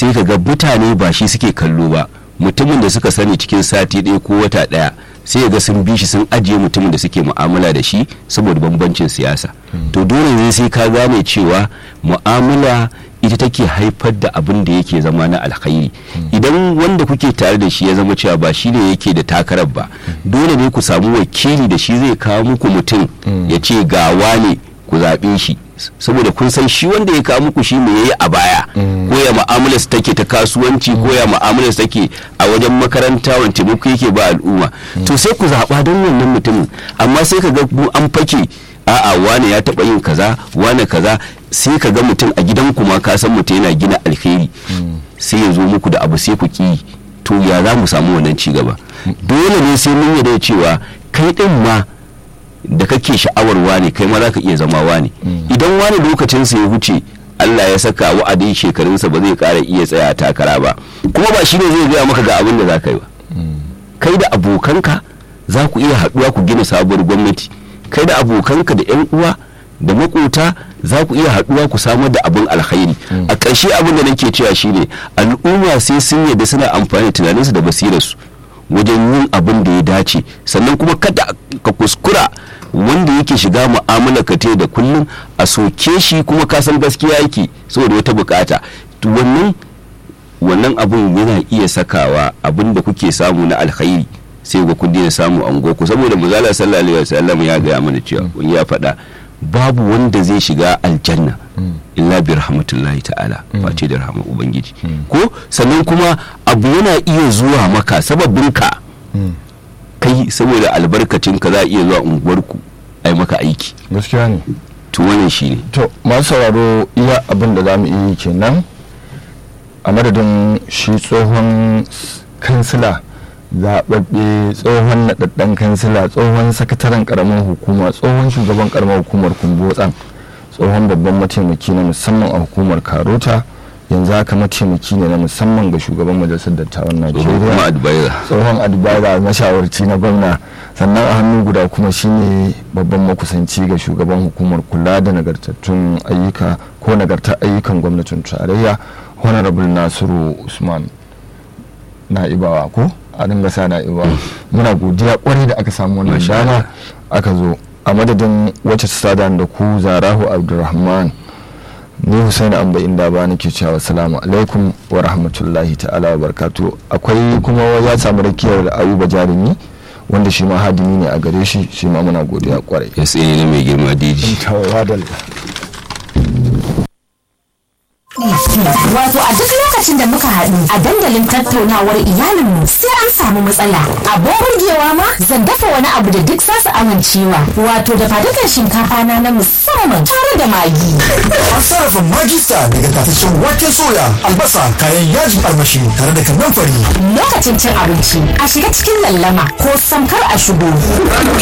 sai ka ga mutane ba shi suke kallo ba mutumin da suka sani cikin sati ɗaya ko wata ɗaya sai ga sun bi shi sun ajiye mutumin da suke mu'amala da shi saboda bambancin siyasa to dole ne sai ka gane cewa mu'amala ita take haifar da abin da yake zama na alkhairi idan wanda kuke tare da shi ya zama cewa ba shi ne yake da takarar ba dole ne ku samu wakili da shi zai kawo muku mutum ya ce gawa ne ku zaɓe shi saboda kun san shi wanda ya kawo muku shi me yayi a baya ko ya mu'amalar take ta kasuwanci ko ya mu'amalar take a wajen makaranta wani taimako yake ba al'umma to sai ku zaɓa don wannan mutumin amma sai ka ga an fake a'a wane ya taɓa yin kaza wane kaza sai ka ga mutum a gidan kuma ka san mutum yana gina alheri sai ya zo muku da abu sai ku ki to ya za mu samu wannan ci gaba dole ne sai mun yarda cewa kai din ma da kake sha'awar wane kai ma za ka iya zama wane idan wani lokacinsa ya wuce Allah ya saka wa'adin shekarunsa ba zai ƙara iya tsaya takara ba kuma ba shi ne zai gaya maka ga abin da za ka yi ba kai da abokanka za ku iya haɗuwa ku gina sabuwar gwamnati kai da abokanka da 'yan uwa da makota za ku iya haɗuwa ku samar da abin alkhairi a ƙarshe abin da nake cewa shine al'umma sai sun yadda suna amfani da tunaninsu da basirarsu wajen yin abin da ya dace sannan kuma kada ka kuskura wanda yake shiga mu'amala ka da kullum a soke shi kuma ka san gaskiya yake saboda wata bukata to wannan wannan abun yana iya sakawa abin da kuke samu na alkhairi sai ga kun daina samu an ku saboda muzala sallallahu alaihi wasallam ya gaya mana cewa kun ya faɗa babu wanda zai shiga aljanna illa bi rahmatullahi ta'ala face da rahama ubangiji ko sannan kuma abu yana iya zuwa maka sababin ka kai saboda albarkacin ka za a iya zuwa unguwarku a yi maka aiki gaskiya ne to wannan shi ne to masu sauraro iya abin da za mu iya yi kenan a madadin shi tsohon kansila zaɓaɓɓe tsohon naɗaɗɗen kansila tsohon sakataren ƙaramin hukuma tsohon shugaban ƙaramar hukumar kumbotsan tsohon babban mataimaki na musamman a hukumar karota yanzu haka mataimaki ne na musamman ga shugaban majalisar dattawan najeriya tsohon adibara mashawarci na gwamna sannan a hannu guda kuma shine babban makusanci ga shugaban hukumar kula da nagartattun ayyuka ko nagartar ayyukan gwamnatin tarayya honorable nasiru usman na'ibawa ko a dinga sa na'ibawa muna godiya kwarai da aka samu wannan dama aka zo a madadin wacce ta sada da ku zarahu abdulrahman ni husaini amba inda ba nake cewa salamu alaikum wa rahmatullahi ta'ala wa barkatu akwai kuma ya samu rakiyar ayuba jarumi wanda shi ma hadimi ne a gare shi shi ma muna godiya kwarai ya tsaye ne mai girma diji Wato a duk lokacin da muka haɗu a dandalin tattaunawar iyalinmu sai an samu matsala. Abin burgewa ma zan dafa wani abu da duk za su amincewa. Wato da fadukan shinkafa na na musamman tare da magi. An sarrafa magista daga tataccen wake soya, albasa, kayan yajin armashi tare da kannan fari. Lokacin cin abinci a shiga cikin lallama ko samkar a shigo.